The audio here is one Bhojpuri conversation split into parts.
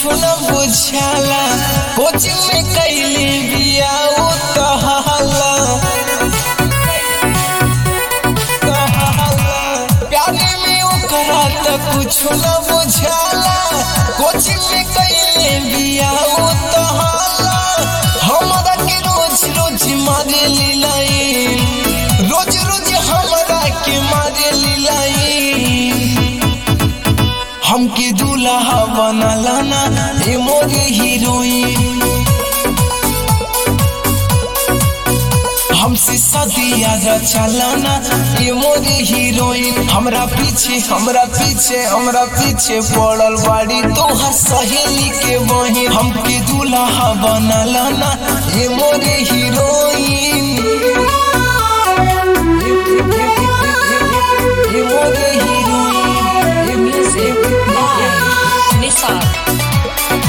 कुछ न बुझाला कोचिंग में कैली बिया उ तहाला प्यारे में ओकरा त कुछ न बुझाला कोचिंग में कैले बिया उ तहाला हमरा के रोज रोज मारे लीलाई रोज रोज हमरा के मारे लीलाई हमके दूल्हा बनला ना ए मोरे हीरोइन हमसे सदिया चलाना ये मोरे हीरोइन हमरा पीछे हमरा पीछे हमरा पीछे पड़ल बाड़ी तोहर सहेली के बहिन हमके दूल्हा बनला ना ये मोरे हीरोइन ये मोरे हीरोइन ये Music by Nisar.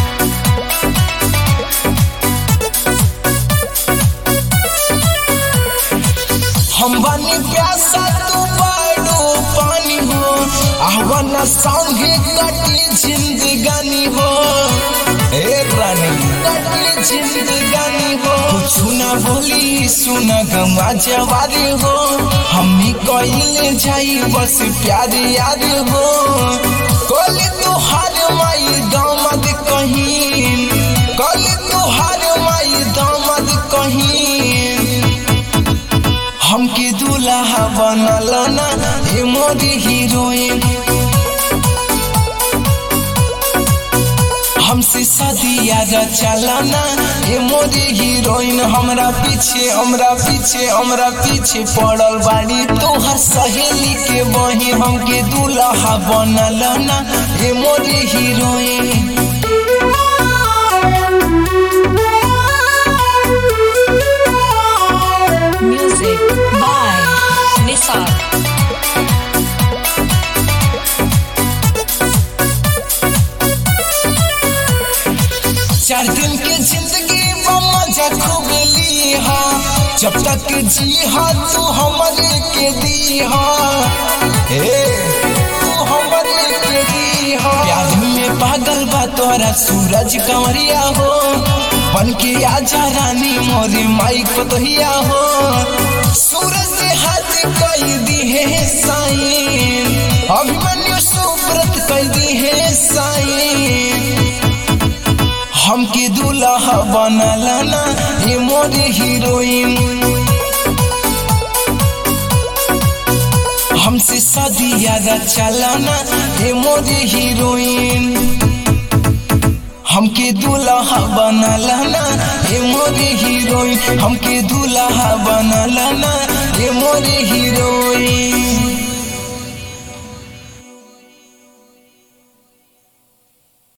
हम बनी प्यासा तू बाड़ो पानी हो आहवाना संगे कटी जिंदगानी हो ए रानी कटी जिंदगानी हो सुना बोली सुना गमा जवारी हो हमनी कइले जाई बस प्यार यार हो कोली तोहार माई दामद कहीं कोली तोहार माई दामद कहीं हमके दूल्हा बनल ना ए मोरी हीरोइन हमसे सदिया चलाना ए मोरी हीरोइन हमरा पीछे हमरा पीछे हमरा पीछे पड़ल बाड़ी तोहर सहेली के बहिन हमके दूल्हा बनल ना ए मोरी हीरोइन Music by Nisar. चार दिन के जिंदगी में मजा खूब ली हा जब तक जी हा तू हमारे के दी हा ए तू हमारे के दी हा प्यार में पागल बा तोरा सूरज कंवरिया हो बन के आजा रानी मोरे माई को दहिया हो सूरज से हाथ कई दी है साईं अभिमन्यु सुब्रत कई दी है साईं हमके दूल्हा बनला ना ये मोरे हीरोइन हमसे सदिया चलाना ये मोरे हीरोइन हमके दूल्हा बनला ना ये मोरे हीरोइन हमके दूल्हा बनला ना ये मोरे हीरोइन